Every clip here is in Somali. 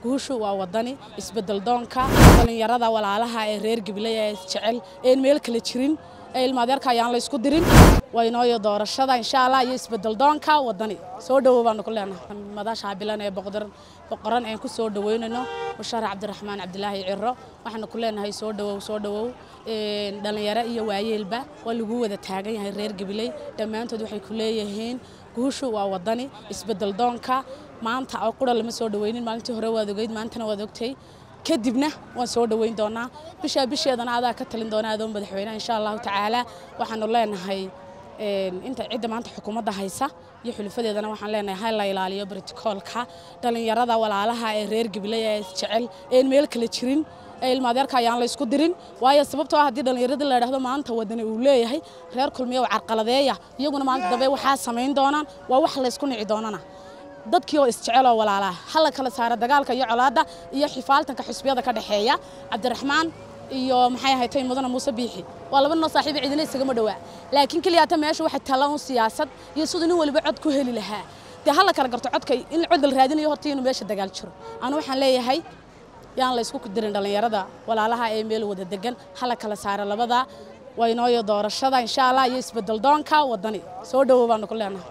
guushu waa wadani isbedel doonka dhallinyarada walaalaha ee reer gabiley ee jecel een meel kale jirin ee ilmaadeerka ayaan la isku dirin waynooyo doorashada insha allah iyo isbedel doonka wadani soo dhowow baanu ku leenahay madaasha bilan ee boqoran boqoran aan ku soo dhaweynayno musharax cabdiraxmaan cabdilaahi ciro waxaanu ku leenahay soo dhowow soo dhowow dhalinyaro iyo waayeelba waa lagu wada taagan yahay reer gabiley dhammaantood waxay ku leeyihiin guushu waa wadani isbedel doonka maanta oo qura lama soo dhaweynin maalintii hore waad ogeyd maantana waad ogtay kadibna waan soo dhoweyn doonaa bishaa bisheedana adaa ka talin doona adoo madaxweyneha insha allahu tacaala waxaanu leenahay inta cidda maanta xukuumadda haysa iyo xulifadeedana waxaan leenahay ha la ilaaliyo brotokoolka dhallinyarada walaalaha ee reer gabiley ee jecel een meel kale jirin ee ilmaadeerka ayaan la isku dirin waayo sababtoo ah haddii dhallinyaradii la idhaahdo maanta wadani uu leeyahay reer kulmiya oo carqaladeeya iyaguna maanta dambe waxaa samayn doonaan waa wax la ysku nici doonana dadkii oo isjecel oo walaalaha hala kala saara dagaalka iyo colaadda iyo xifaaltanka xusbiyada ka dhexeeya cabdiraxmaan iyo maxay ahayd tay mudana muuse biixi waa laba noo saaxiiba cidina isagama dhowaa laakiin keliyaata meesha waxay tala un siyaasad iyo siduu nin waliba cod ku heli lahaa dee hala kala garto codka in cod la raadinayo horta inuu meesha dagaal jiro anu waxaan leeyahay yaan la isku dirin dhallinyarada walaalaha ee meel wada degan hala kala saara labada waynooyo doorashada insha allah iyo isbedel doonka wadani soo dhowow baanu ku leenahay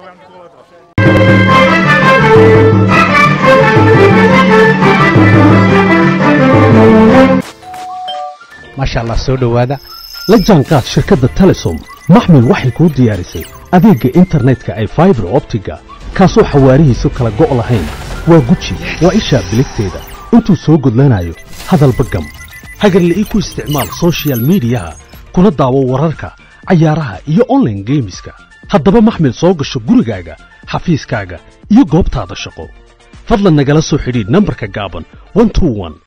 maasha allah soo dhowaada la jaanqaad shirkadda telesom maxmil waxay kuu diyaarisay adeegga internetka ay faibar optiga kaasoo xawaarihiisu kala go' lahayn waa guji waa ishaa biligteeda intuu soo gudlanayo hadalba gam hagarle ii ku isticmaal sochial midiyaha kuna daawo wararka cayaaraha iyo onlaine geemiska haddaba maxmil soo gasho gurigaaga xafiiskaaga iyo goobtaada shaqo fadlan nagala soo xidhiidh nambarka gaaban